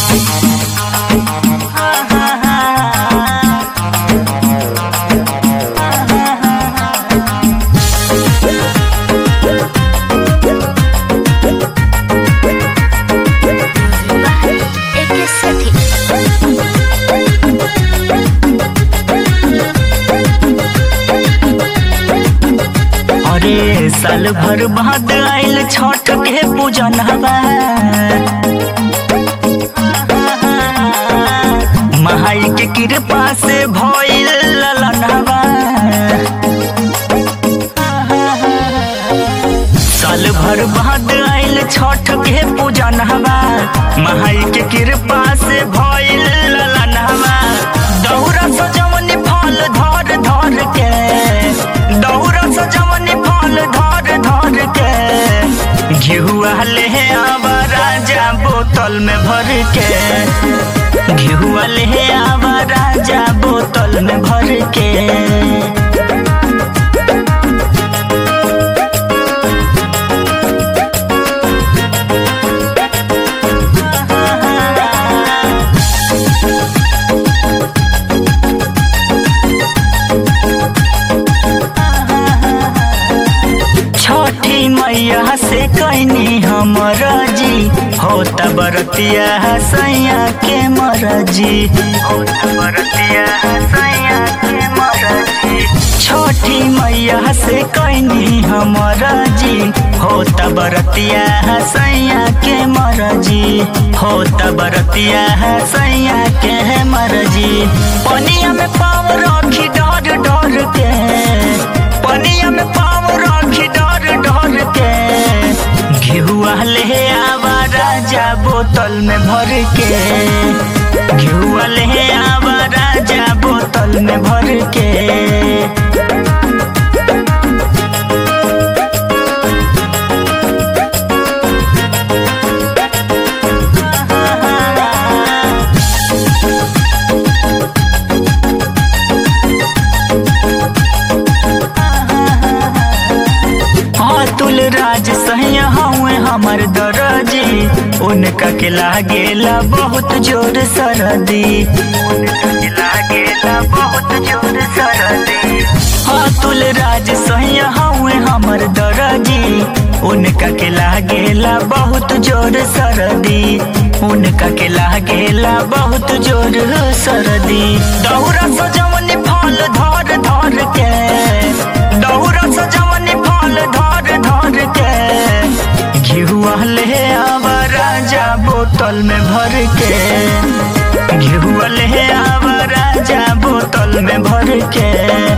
एके सखी अरे साल भर बाद आइल छठ के पूजन हवा महाई के कृपा से भइल ललन हवा साल भर बाद आइल छठ के पूजन हवा महाई के कृपा से भइल ललन हवा दौरा सजवनी फल धर धर के दौरा सजवनी फल धर धर के घिहुआ ले आवा राजा बोतल में भर के घिहुआ ले आवा राजा बोतल में भर के छठी मैया से कैनी हमर जी होता बरतिया सैया के मरजी होता बरतिया सैया के मरजी छठी मैया से कैनी हमर जी होता बरतिया सैया के मरजी होता बरतिया सैया के मरजी पनिया में पाव रखी डर डर के पनिया में पाव रखी डर डर के घिहुआ ले आवा राजा बोतल में भर के घिहुआ ले आवा राजा बोतल में भर के अतुल राज सहिया हउए हमर दरजी उनका के लागेला बहुत जोर सरदी उनका के लागेला बहुत जोर सरदी अतुल राज सहिया हउए हमर दरजी उनका के लागेला बहुत जोर सरदी उनका के लागेला बहुत जोर सरदी दौरा सजवनी फल धर धर के दौरा सजवनी फल धर धर के घिहुआ ले आवा राजा बोतल में भर के घिहुआ ले आवा राजा बोतल में भर के